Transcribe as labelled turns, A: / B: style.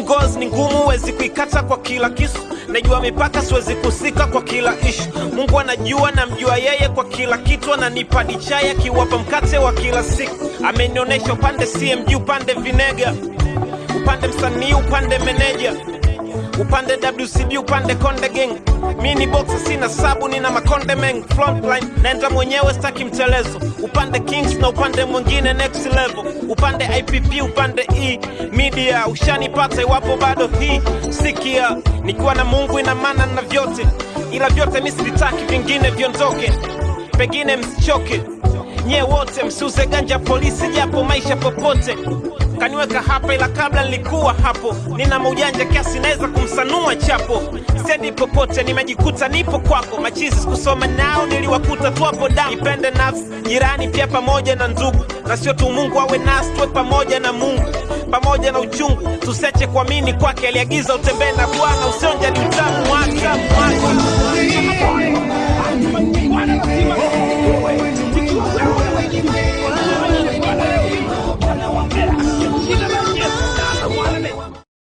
A: ngozi ni ngumu huwezi kuikata kwa kila kisu najua mipaka siwezi kusika kwa kila ishu mungu anajua namjua yeye kwa kila kitu ananipa dichai akiwapa mkate wa kila siku amenionyesha upande cmg upande vinega upande msanii upande meneja upande wcb upande konde gang mi ni boxa sina sabu nina makonde meng frontline naenda mwenyewe staki mtelezo upande kings na upande mwingine next level upande ipp upande e media ushanipata iwapo bado hii sikia nikiwa na mungu ina maana na vyote ila vyote mi sivitaki vingine viondoke pengine msichoke nyie wote msiuze ganja polisi japo maisha popote kaniweka hapa ila kabla nilikuwa hapo nina maujanja kiasi naweza kumsanua chapo sendi popote nimejikuta nipo kwako machizi sikusoma nao niliwakuta tu hapo damu ipende nafsi jirani pia pamoja na ndugu na sio tu mungu awe nasi tuwe pamoja na mungu pamoja na uchungu tuseche kuamini kwake aliagiza utembee na bwana usionja ni utamu wake wake.